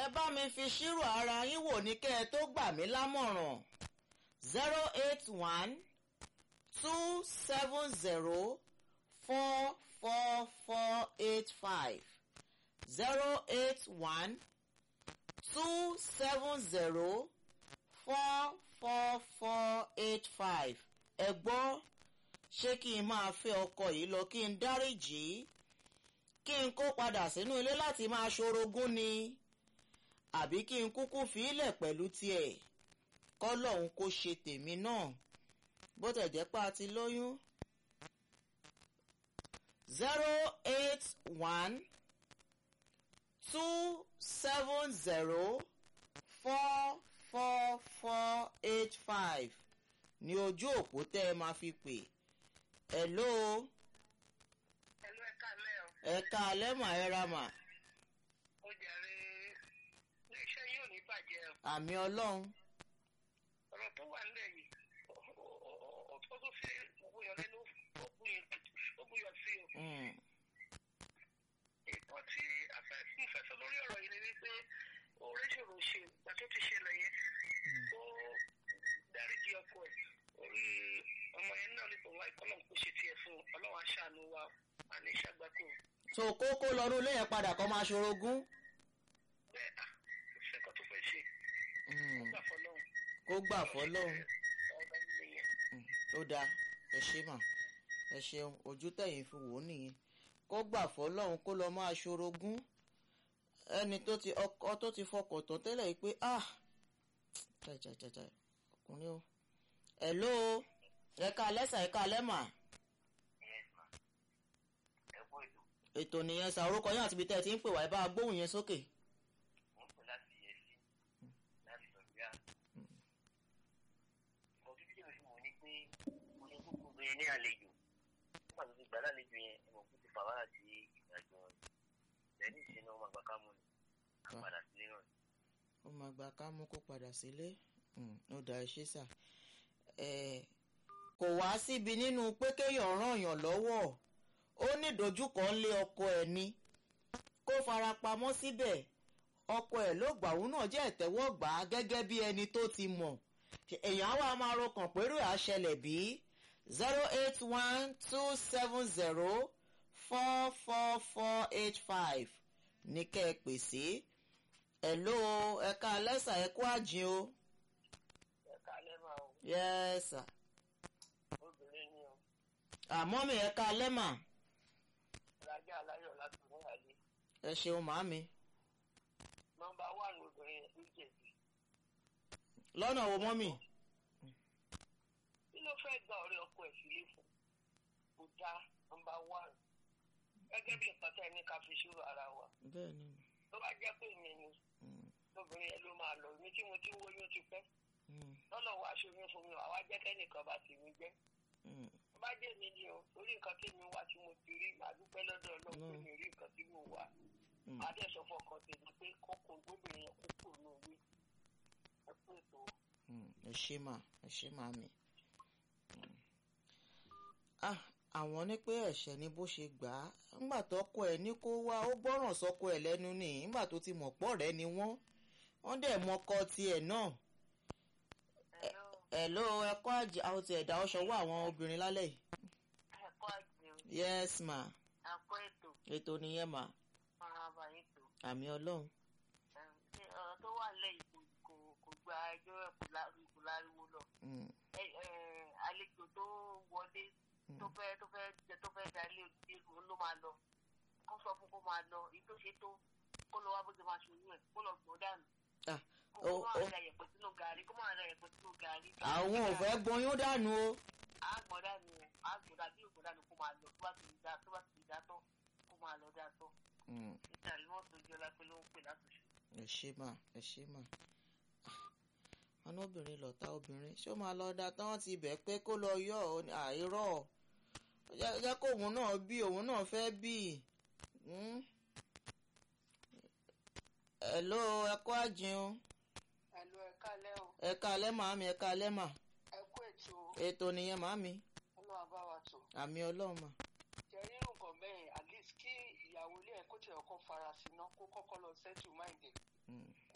bá mi fi ṣírò ara yín wò ní kẹ́ ẹ tó gbà mí lámọ̀ràn zero eight one two seven zero four four four eight five zero eight one two seven zero four four four eight five ẹ gbọ́ ṣé kí n máa fẹ́ ọkọ yìí lọ kí n dáríjì í kí n kó padà sínú ilé láti máa ṣorogún ni àbí kí n kúkú fi ilẹ̀ pẹ̀lú tiẹ̀ kọ́lọ́hún kó ṣe tèmi náà bó tẹ̀ jẹ́ pé a ti lóyún. zero eight one two seven zero four four four eight five ní ojú òpó tẹ́ ẹ máa fi pè hello ẹlú ẹ̀ka lẹ́ o ẹ̀ka alẹ́mà ẹ̀ra mà ó jàre iléeṣẹ́ yóò ní bàjẹ́ o àmì ọlọ́run ọ̀rọ̀ tó wà nílẹ̀ yìí ó tó tó fi gbogbo yàn lẹ́nu ó gbìyàn sí o. Mm, nǹkan tí afẹ́fún fẹsọ̀ lórí ọ̀rọ̀ yìí ni wípé oore ṣòro ṣe ìgbà tó ti ṣẹlẹ̀ yẹn ó dáríji ọkọ ẹ̀ orí ọmọ yẹn náà nípa wá ìkọlọ̀ kó ṣe tiẹ̀ fún un ọlọ́wọ́ aṣáánú wa àní ṣàgbákò so kókó lọ́dún ilé yẹn padà kọ́ máa ṣorogún bẹ́ẹ̀ à kò sí nǹkan tó fẹ́ ṣe Mm, gbà fọlọ́run. kó gbà fọlọ́run ọ̀rọ̀ nìyẹn. Mm, ó dáa ẹ ṣe mà ẹ ṣeun ojú tẹ̀yìn fi wò ó nìyẹn kó gbà fọlọ́run kó lọ máa ṣorogún ẹni tó ti ọkọ tó ti fọkàn tán tẹ́lẹ̀ yìí pé ah jàjàjàjà ọkùnrin o hello ẹ̀ka alẹ́sà ẹ̀ka alẹ́mà ẹ kú ètò ètò nìyẹn sà orúkọ yín àti ibi tẹ́ ẹ ti ń pè wá ẹ bá gbóhùn yẹn sókè. mo ń pè láti yẹ sí láti sọ̀rọ̀ ìmọ̀ tó bíjẹ́ lóṣù wò ni pé mo ní kókó bẹ́ẹ̀ ní àlejò nígbà tó ti gbà lálejò yẹn ẹ̀mọ̀ kó ti fà wá àti ìrìnàjò wọn lẹ́yìn ìṣẹ́nà ọmọ àgbà kámú ni àpàdà sílé náà ó máa gba ká mú kó padà sílé Mm, ó dá iṣẹ́ sà Eh, kò wá síbi nínú pé kéèyàn ràn yàn lọ́wọ́ ó ní ìdojúkọ ńlé ọkọ ẹ̀ ni kó fara pamọ́ síbẹ̀ ọkọ ẹ̀ ló gbà òun náà jẹ́ ìtẹ́wọ́gbà á gẹ́gẹ́ bí ẹni tó ti mọ̀ èèyàn á wá máa rọkàn pẹ̀lú àṣẹlẹ̀ bí zero eight one two seven zero four four four eight five ní kẹ́ ẹ pè sí hello ẹ̀ka alẹ́sà ẹ̀kú àjìn o ẹ̀ka alẹ́ máa o yes sir obìnrin ni o àmọ́ mi ẹ̀ka alẹ́mà rájà aláyọ̀ láti ní àlè ẹ ṣeun màámi nọmba wánù obìnrin yẹn ló jẹ̀bi lọ́nà wo mọ́mì kí ló fẹ́ gba ọ̀rẹ́ ọkọ ẹ̀ sílé fún kò já nọmba wánù gẹ́gẹ́ bí nǹkan tẹ́ ẹ ní ká fi ṣúrò ara wa bẹ́ẹ̀ ni tó bá jẹ́ pé ìyẹn ni obìnrin yẹn ló máa lọ èmi tí mo ti ń wóyún ti pẹ́ Mm, lọ́nà wa aṣoyún fún mi àwa jẹ́ kẹ́nìkan bá tèmi jẹ́ mm, tó bá jẹ́ mi ni o orí nǹkan tí mi wá tí mo ti rí màá dúpẹ́ lọ́dọ̀ ọlọ́run pé mi rí nǹkan tí mo wà mm. màá dẹ̀ sọ fọkàn tèmi pé kókò gbóbìnrin yẹn kókò ní òwe ẹ pé ètò Mm, ẹ ṣe mà ẹ ṣe màámi. Mm. ah àwọn ní pé ẹ̀ṣẹ̀ ni bó ṣe gbà á ńgbà tọkọ ẹ̀ ní kó wá ó gbọ́ràn sọkọ ẹ̀ lẹ́nu ni ńgbà tó ti mọ̀ pọ̀ rẹ́ ni wọ́n wọ́n dẹ̀ mọkọ tiẹ̀ náà hello ẹ̀kọ́ àjẹ́ àwọn ti ẹ̀dá ọ̀ṣọ́ wọ àwọn obìnrin lálẹ́ yìí ẹ̀kọ́ àjẹun yes ma àpò ètò ètò nìyẹn mà máa bá yín tó àmì ọlọ́run ṣe ọ̀rọ̀ tó wà lẹ́yìn kò kò kò gba ẹjọ́ ẹ̀ kò lá- kò láriwo lọ Mm, ẹ ẹ àlejò tó wọlé tó Mm. fẹ́ tó fẹ́ jẹ tó fẹ́ dalé òdìdí òun ló máa lọ kó sọ fún kó máa lọ èyí tó ṣe tó kó lọ wá bó ṣe máa ṣòyún ẹ̀ kó lọ gbọ́n dànù ah, kó ó- máa ó- ra yẹ̀pẹ̀ sínú gàrí kó máa ra yẹ̀pẹ̀ sínú gàrí. àwọn ò fẹ́ gbóyún dànù o àgbọ̀n dànù àgbọ̀n dàbí ògbọ̀n dànù kó máa lọ tó bá ti dá tó bá ti dá tán kó máa lọ dá tán Mm, ìtàlí wọn tó jẹ́ lápẹ́ ló ń pè látòṣù. ẹ ṣe mà ẹ ṣe mà wọn ní obìnrin lọ̀tá obìnrin ṣé ó máa lọ da tán ti bẹ̀ pé kó lọ yọ ọ ní àìrọ̀ jẹ́ jẹ́ kó òun náà bí òun náà fẹ́ bí Mm. hello ẹ̀kọ́ àjẹun ẹ̀lú ẹ̀ka lẹ́ o ẹ̀ka alẹ́ màámi ẹ̀ka alẹ́ mà ẹ kú ètò ètò nìyẹn màámi ọlọ́run bá wa tò. àmì ọlọ́run mà jẹ́ rírun nǹkan bẹ́ẹ̀ at least kí ìyàwó ilé ẹ̀ kó tẹ̀ ọkọ̀ fara sí ná kó kọ́kọ́ lọ settle mind ẹ̀ Mm,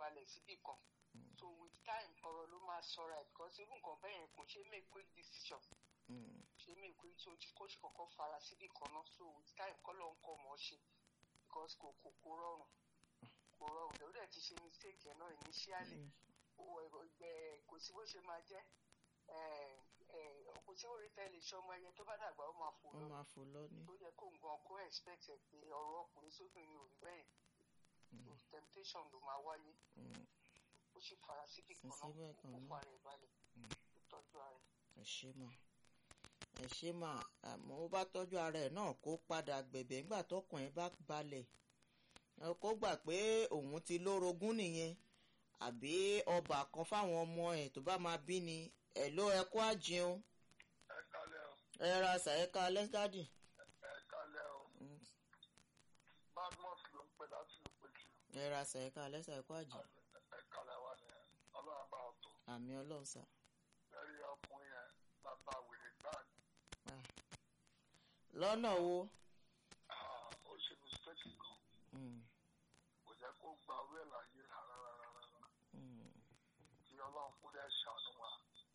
balẹ̀ síbì kan so with time ọ̀rọ̀ ló máa sọra ẹ̀ because irú nǹkan bẹ́ẹ̀ yẹn kò ṣe é make quick decision Mm. ṣe é make quick so kó ṣe kọ́kọ́ fara síbì kan náà so with time kọ́ ló ń kọ́ ọmọ ṣe because kò kò kò rọrùn kò rọrùn lẹ́wọ́n dẹ̀ ti ṣe mistake yẹn náà initially ó ẹgbẹ́ kò sí bó ṣe máa jẹ́ ẹ̀, ẹ̀, kò sí orí tẹ́lẹ̀ ṣọmọ ẹyẹ tó bá dàgbà ó máa fò wọ́n lọ máa fò lọ ní. tó yẹ kó nǹkan kó expect ẹ̀ pé ọ̀rọ̀ ọkùnrin sóbìnrin ò rí bẹ́ẹ̀ so temptation ló máa wáyé Mm. ó sì fara síbì kan Sí síbẹ̀ náà kan ó náà. fara ẹ̀ balẹ̀ ó tọ́jú ara ẹ̀. ẹ ṣé mà ẹ ṣé mà àmọ́ ó bá tọ́jú ara ẹ̀ náà kó padà gbẹ̀bẹ̀ nígbà tọkàn ẹ̀ bá balẹ̀ Ẹ kó gbà pé òun ti lórogún nìyẹn àbí ọba kan fáwọn ọmọ ẹ̀ tó bá máa bí ni ẹ̀ ló ẹ kó àjẹun ẹ kálẹ̀ o ẹ ra ṣàyẹ̀ká lẹ́sítádì. ẹ kálẹ̀ o badmus ló ń pè láti ló pè jù ẹ ra ṣàyẹ̀ká lẹ́sà ẹ̀kọ́ àjẹ ẹ kálẹ̀ wà ní ọlọ́run bá ọ̀tọ̀ àmì ọlọ́run sà. lẹ́rí ọkùnrin yẹn bàbá wèrè gbáà ní Ah. lọ́nà wo Ah, ó ṣe mistake gan Mm, kò jẹ́ kó gba orí ẹ̀ láyé rárá rárá rárá mm, kí ọlọ́run kó dẹ̀ ṣàánú wa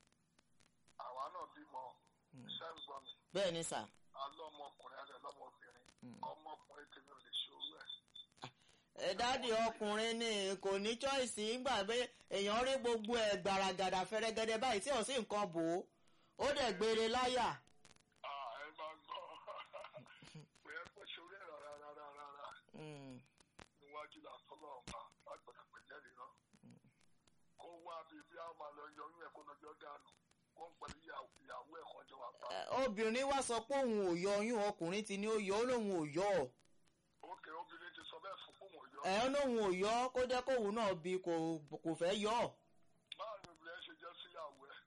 àwa náà bímọ iṣẹ́ ń gbọ́ mi bẹ́ẹ̀ ni sà. alọ́mọkùnrin àti ọlọ́mọbìnrin ọmọkùnrin tèmi ò lè ṣe orú ẹ̀ ẹ dáàdi ọkùnrin ni kò ní choice ńgbà pé èèyàn rí gbogbo ẹ gbàràgàdà fẹrẹgẹdẹ báyìí tí ò sí nǹkan bò ó ó dẹ̀ gbére láyà. Ah, ẹ máa gbọ́ pé ẹ kò ṣe orí ẹ̀ rárá rárá rárá Mm, níwájú làtọ́lọ́ ọ̀ma lágbàdà pẹ̀jẹ́rì náà kó wá bíi bí a máa lọ yọ oyún ẹ̀ kó lọ́jọ́ dànù kó ń pẹ̀lú ìyàwó ìyàwó ẹ̀ kan jọ wà pa. ẹ, obìnrin wá sọ pé òun ò yọ oyún ọkùnrin ti ní ó yọ ó lóun ò yọ ọ òkè obìnrin ti sọ bẹ́ẹ̀ fún fóun òyọ́. ẹ ó lóun ò yọ ọ kó jẹ́ kóun náà bí kò kò fẹ́ yọ ọ. báwo ni obìnrin ẹ ṣe jẹ́ síyàwó ẹ̀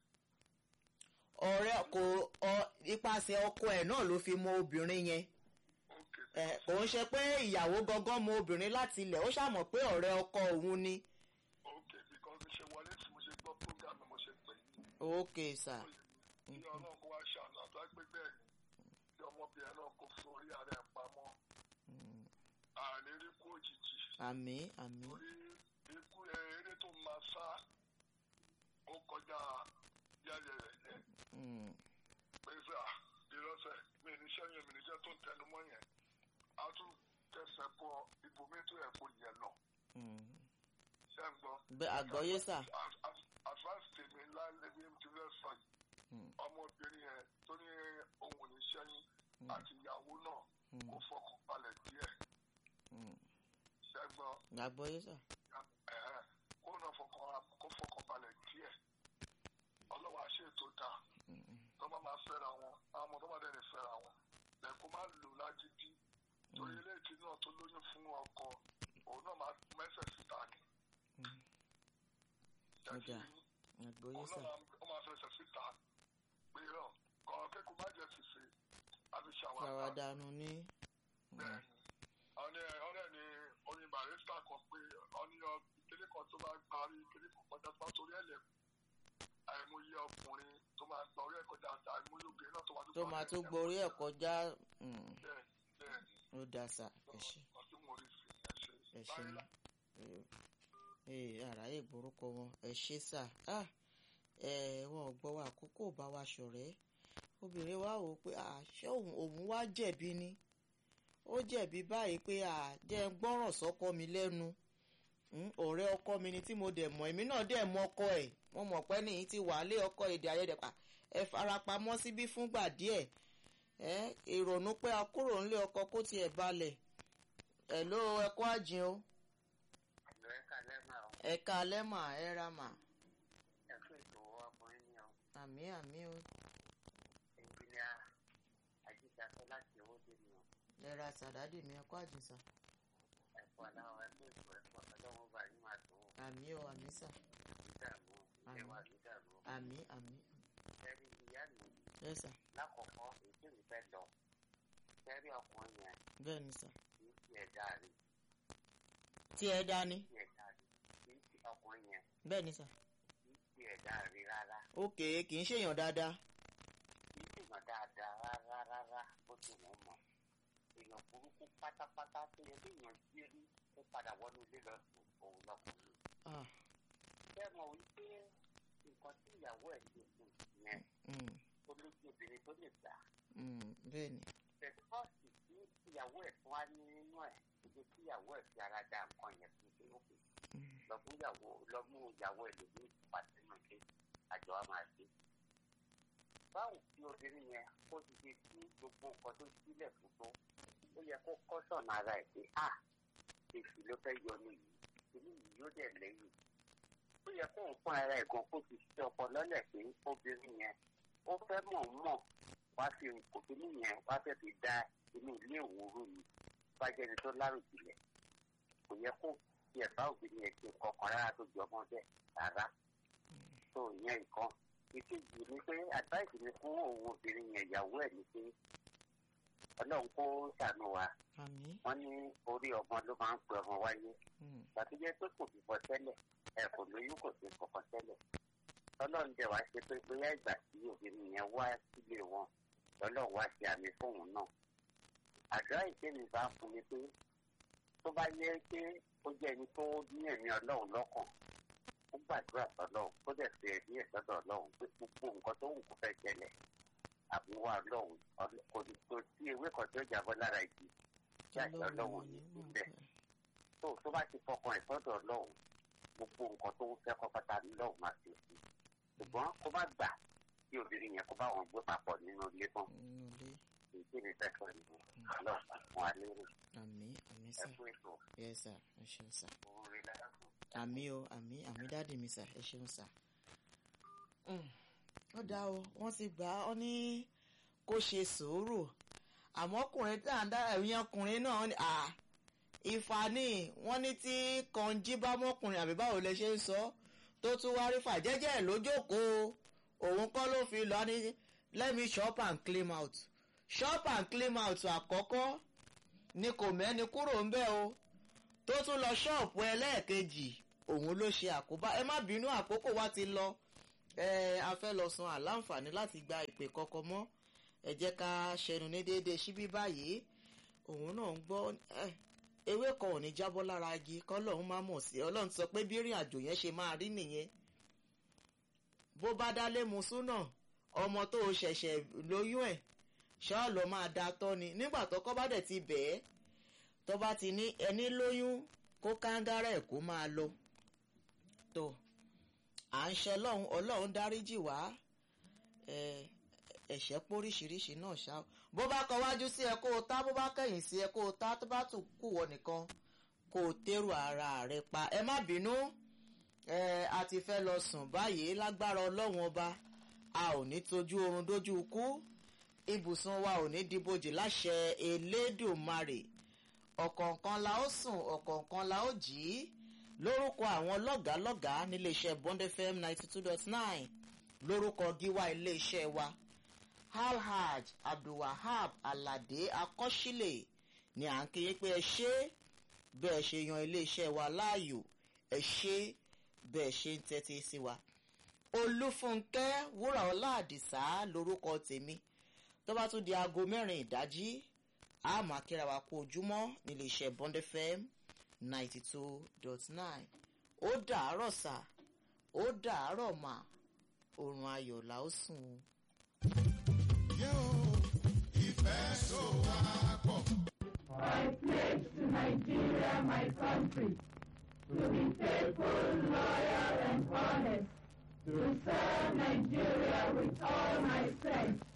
ọ̀rẹ́ kò ọ ipasẹ̀ ọkọ ẹ̀ náà ló fi mọ obìnrin yẹn òkè ẹ kò ń ṣe pé ìyàwó gangan mọ obìnrin láti ilẹ̀ ó ṣàmọ̀ pé ọ̀rẹ́ ọkọ òun ni. òkè because bí ṣe wọlé tí mo ṣe gbọ́ program mo ṣe pè é ok sà kí ọlọ́run kó wá ṣàánú àtọ́ pé bẹ́ẹ̀ ni kí ọmọbìnrin náà kó forí ara ẹ̀ pamọ́ àní rí kú òjijì àmì àmì torí ikú ẹ eré tó máa sá ó kọjá yáyẹ rẹ̀ yẹn Mm, pé sà ìrọsẹ̀ mi ní sẹ́yìn mi níṣẹ́ tó ń tẹnu mọ́ yẹn á tún tẹsẹ̀ bọ ibòmí tó yẹ kó yẹ lọ mm. ṣé ń gbọ́. bẹ́ẹ̀ àgbọ́yé sà advance tèmi ńlá lẹ́bí ti fẹ́ sọ yìí Mm. ọmọbìnrin yẹn tó ní ohun ní sẹ́yìn àti ìyàwó náà kó fọkàn balẹ̀ díẹ̀ Mm. ṣé ń gbọ́. àgbọ́yé sà Ẹ̀hẹ́, kó náà fọkàn kó fọkàn balẹ̀ díẹ̀ ọlọ́wọ́ àṣẹ tó dáa tó bá máa fẹ́ra wọn àwọn ọmọ tó bá dẹ̀ lè fẹ́ra wọn lẹ́kọ̀ọ́ máa lò lágídí torí eléyìí náà tó lóyún fún ọkọ òun náà máa mẹ́sẹ̀ síta ni. Ó dáa. àgbọ́yé òun sà náà máa- ó máa fẹsẹ̀ síta pé ràn kọ́ kẹ́kọ̀ọ́ má jẹ́ fìfì àfi ṣàwádà ṣàwádànù ní bẹ́ẹ̀ ni ọ̀nẹ́ ọ̀nẹ́ ni oyin barista kan pé ọ̀nìyàn kíní kan tó máa parí kíní kan kọjá tó máa torí ẹ̀ lẹ̀ àìmọye ọkùnrin tó máa gba orí ẹ̀ kọjá àti àìmọye obìnrin náà tó máa tó máa tó gborí ẹ̀ kọjá mm, bẹ́ẹ̀ bẹ́ẹ̀ ni ó dáa sà ẹ ṣé ọtí mo rí sí ẹ ṣe ẹ ṣé báyìí mọ́ lá- ee àráyè gbórúkọ wọn ẹ ṣé sà ah ẹ wọn ò gbọ́ wa àkókò bá wa ṣọ̀rẹ́ obìnrin wa wò ó pé ah ṣé òun òun wá jẹ̀bi ni ó jẹ̀bi báyìí pé ah jẹ́ ń gbọ́ràn sọ́kọ mi lẹ́nu Mm, ọ̀rẹ́ ọkọ mi ni tí mo dẹ̀ mọ̀ èmi náà dẹ̀ mọ ọkọ ẹ̀ mo mọ̀ pé nìyí ti wà lé ọkọ èdè àyẹ̀dẹ̀ pa ẹ farapamọ́ síbí fúngbà díẹ̀ ẹ ìrònú pé a kúrò ńlé ọkọ kó tiẹ̀ balẹ̀ ẹ̀ ló ẹkọ́ àjìn o àlọ́ ẹ̀ka lẹ́mà ọ̀ ẹ̀ka lẹ́mà ẹ ra mà ẹ̀fọ́ ètò ọkùnrin ni ọ̀ àmì àmì o ẹnjìnìà àjíṣàfẹ́ láti owó dé ni ọ̀ ẹ ra sàdádì mi ẹkọ́ àjìn sà ẹ̀fọ́ aláwọ̀ ẹgbẹ́ ìfọ̀ ẹ̀fọ́ ọlọ́wọ́ bá yín máa tó àmì o àmì sà dídàmú ìjẹwà dídàmú àmì àmì ẹ̀rí ìyá mi ẹ sà lákọ̀ọ́kọ́ èdè mi fẹ́ lọ ẹ̀rí ọkùnrin yẹn bẹ́ẹ̀ ni sà kì í ti ẹ̀dá rí tí ẹ dání ti ẹ̀dá rí kì í ti ọkùnrin yẹn bẹ́ẹ̀ ni sà kì í ti ẹ̀dá rí rárá ókè kì í ṣèyàn dáadáa kì í sì mọ̀ dáadáa rárá rárá bó ti wọ́n mọ̀ èèyàn burúkú pátápátá tó yẹ kéèyàn jí rí ó padà wọnú ilé lọ sùn òun lọkùnrin Ah, ṣé mọ̀ wípé nǹkan tí ìyàwó ẹ̀ ṣe fún yẹn mm, ó lójú obìnrin tó lè gbà mm, bẹ́ẹ̀ ni pẹ̀tọ́ọ̀sì tí ìyàwó ẹ̀ fún wa ní nínú ẹ̀ ibi tí ìyàwó ẹ̀ fi ara da nǹkan yẹn fún ṣe òkè Mm, lọ́mú ìyàwó lọ́mú ìyàwó ẹ̀ lòdì pàṣẹ náà ṣe àjọ wa máa ṣe. báwo tí obìnrin yẹn kó ti ṣe sí gbogbo nǹkan tó sílẹ̀ fún tó ó yẹ kó kọ́ sọ̀nà ara ẹ̀ pé à èsì ló fẹ́ yọ ní yìí ìlú yìí yóò dẹ̀ lẹ́yìn. ó yẹ kó ń fún ara ẹ̀ gan kó ti ṣe ọpọlọ́lẹ̀ pé obìnrin yẹn ó fẹ́ mọ̀ mọ̀ wá fi òkìní yẹn wá fẹ́ fi da inú ilé òwúrú ni bá jẹ́ni tó láròjìlẹ̀ kò yẹ kó fi ẹ̀fá obìnrin yẹn ṣe kọkàn rárá tó jọ ọmọ bẹ́ẹ̀ rárá tó ìyẹn nǹkan ìkejì ni pé advice mi fún òun obìnrin yẹn ìyàwó ẹ̀ ni pé ọlọ́run kó ṣàánú wa àmì wọ́n ní orí ọmọ ló máa ń pe ọmọ wáyé mm, tàbí jẹ́ pé kò bíbọ tẹ́lẹ̀ ẹ̀ kò lóyún kò sí kọ̀kan tẹ́lẹ̀ ọlọ́run dẹ̀ wá ṣe pé bóyá ìgbà tí obìnrin yẹn wá sílé wọn ọlọ́run wá ṣe àmì fóun náà àdúrà ìkémi bá fún mi pé tó bá yẹ pé ó jẹ́ ẹni tó ní ẹ̀mí ọlọ́run lọ́kàn ó gbàdúrà sọ́lọ́run ó dẹ̀ fi ẹ̀mí ẹ̀ sọ́dọ̀ ọlọ́run pé gbogbo nǹkan tó wù kó fẹ́ ṣẹlẹ̀ àbúwá ọlọ́run ọlọ́- kò ní tó sí ewé kan tó jábọ́ lára igi tí àṣẹ ọlọ́run ọlọ́run ò ní ní mọ̀ síbẹ̀ pé tó tó bá ti fọkàn ẹ̀ sọ́dọ̀ ọlọ́run gbogbo nǹkan tó ń fẹ́ kọ́ pátá ní lọ́run máa ṣe sí ṣùgbọ́n kó má gbà kí obìnrin yẹn kó bá wọn gbé papọ̀ nínú ilé tán nínú ilé èyí tí mi fẹ́ sọ nìyẹn ọlọ́run fún wa lérò àmì àmì ẹ sà fún ètò yes sir ẹ ṣeun sà òun rí lára fún àmì o àmì àmì dáàdì mi sà ẹ ṣeun sà. Mm, ó dá o wọ́n ti gbà á ọ ní kó ṣe sùúrù àmọ́ ọkùnrin tá à ń dá ẹ̀yìn ọkùnrin náà ni à ìfà ni wọ́n ní tí kànjí bá mọ́kùnrin àbí báwo lẹ ṣe ń sọ tó tún wá rí fà jẹ́jẹ́ ẹ̀ lójókòó òun kọ́ ló fi lọ ní let me shop and clean out shop and clean out àkọ́kọ́ ni kò mẹ́ni kúrò ń bẹ̀ o tó tún lọ ṣọ́ọ̀pù ẹlẹ́ẹ̀kejì òun ló ṣe àkóbá ẹ má bínú àkókò wa ti lọ ẹ a fẹ́ lọ san àláǹfààní láti gba ìpè kọ́kọ́ mọ́ ẹ jẹ́ ká ṣẹnu ní déédéé síbí báyìí òun náà ń gbọ́ ẹ ewé kan ò ní jábọ́ lára igi kọ́lọ́hún má mọ̀ sí ọlọ́run sọ pé bí ìrìn àjò yẹn ṣe máa rí nìyẹn bó bá dálé musúnà ọmọ tó o ṣẹ̀ṣẹ̀ lóyún ẹ̀ ṣọ́ọ̀lọ́ máa da tọ́ ni nígbà tó kọ́ bá dẹ̀ ti bẹ̀ẹ́ tó bá ti ní ẹni lóyún kó kángárá ẹ̀ kó máa lọ tó à ń ṣe ọlọ́run ọlọ́run dáríjì wá ẹ ẹ̀ṣẹ̀ póríṣiríṣi náà ṣá o. bó bá kọ wájú sí ẹ kó o tá bó bá kẹ̀yìn sí ẹ kó o tá tó bá tún kù wọ nìkan kó o tẹ́rù ara rẹ pa ẹ má bínú ẹ a ti fẹ́ lọ sùn báyìí lágbára ọlọ́run ọba a ò ní tójú oorun dójú ikú ibùsùn wa ò ní dìbòjì láṣẹ elédùmarè ọ̀kọ̀ọ̀kan la ó sùn ọ̀kọ̀ọ̀kan la ó jí lórúkọ àwọn lọ́gàálọ́gàá níléeṣẹ́ bond fm ninety two dot nine lórúkọ gíwá iléeṣẹ́ wa alhaj abdulwahab alade akọ́sílẹ̀ ni à ń kéye pé ẹ ṣe bẹ́ẹ̀ ṣe yan iléeṣẹ́ wa láàyò ẹ ṣe bẹ́ẹ̀ ṣe ń tẹ́tí sí wa olúfúnkẹ́ wúràọlá àdìsá lórúkọ tèmi tó bá tún di aago mẹ́rin ìdájí a máa kíra wa kú ojúmọ́ nílé iṣẹ́ bond fm ninety two dot nine ó dàárọ̀ sà ó dàárọ̀ mà oorun ayọ̀ là ó sùn o. I pledge to Nigeria, my country, to be faithful, loyal, and honest, to serve Nigeria with all my strength,